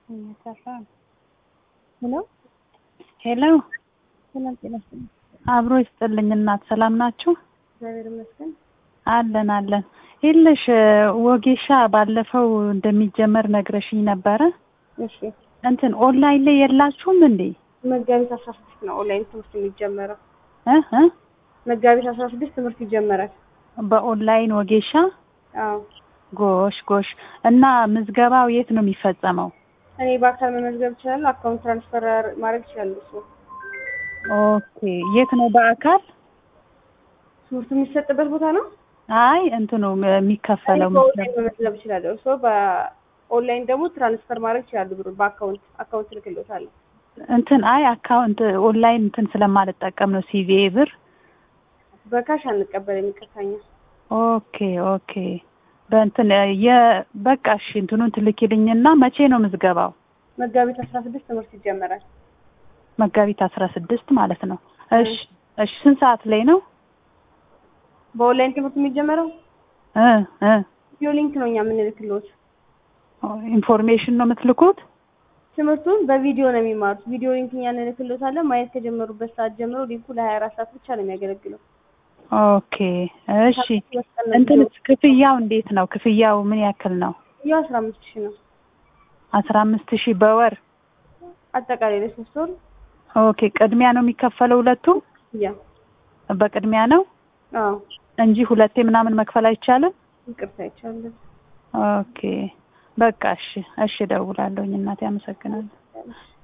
ሄሎ ሄሎ ሰላም ጤና ይስጥልኝ። አብሮ ይስጥልኝ እናት ሰላም ናችሁ? እግዚአብሔር ይመስገን። አለን አለን። ይልሽ ወጌሻ ባለፈው እንደሚጀመር ነግረሽኝ ነበረ። እሺ እንትን ኦንላይን ላይ የላችሁም እንዴ? መጋቢት አስራ ስድስት ነው ኦንላይን ትምህርት የሚጀመረው። እ እ መጋቢት አስራ ስድስት ትምህርት ይጀመራል። በኦንላይን ወጌሻ አዎ ጎሽ ጎሽ። እና ምዝገባው የት ነው የሚፈጸመው? እኔ በአካል መመዝገብ እችላለሁ። አካውንት ትራንስፈር ማድረግ ይችላሉ። እሱ ኦኬ የት ነው በአካል? ትምህርቱ የሚሰጥበት ቦታ ነው። አይ እንትኑ የሚከፈለው እኔ በኦንላይን መመዝገብ እችላለሁ። እሱ በኦንላይን ደግሞ ትራንስፈር ማድረግ ይችላሉ። ብሩ በአካውንት አካውንት ልክሎታለሁ። እንትን አይ አካውንት ኦንላይን እንትን ስለማልጠቀም ነው ሲቪኤ ብር። በካሽ አንቀበል የሚቀታኛ ኦኬ ኦኬ። በእንትን የበቃ እሺ እንትኑን ትልኪልኝና መቼ ነው ምዝገባው? መጋቢት አስራ ስድስት ትምህርት ይጀመራል። መጋቢት አስራ ስድስት ማለት ነው። እሺ እሺ። ስንት ሰዓት ላይ ነው? በኦንላይን ትምህርት የሚጀመረው እ እ ቪዲዮ ሊንክ ነው እኛ የምንልክሎት። ኢንፎርሜሽን ነው የምትልኩት? ትምህርቱን በቪዲዮ ነው የሚማሩት። ቪዲዮ ሊንክ እኛ እንልክሎታለን። ማየት ከጀመሩበት ሰዓት ጀምሮ ሊንኩ ለሀያ አራት ሰዓት ብቻ ነው የሚያገለግለው። ኦኬ እሺ። እንትን ክፍያው እንዴት ነው? ክፍያው ምን ያክል ነው? ያው አስራ አምስት ሺህ ነው አስራ አምስት ሺህ በወር አጠቃላይ ለሶስት ወር ኦኬ። ቅድሚያ ነው የሚከፈለው ሁለቱም? ያ በቅድሚያ ነው አዎ እንጂ ሁለቴ ምናምን መክፈል አይቻልም? ይቅርታ ይቻላል። ኦኬ በቃ እሺ፣ እሺ እደውላለሁኝ እናቴ። አመሰግናለሁ።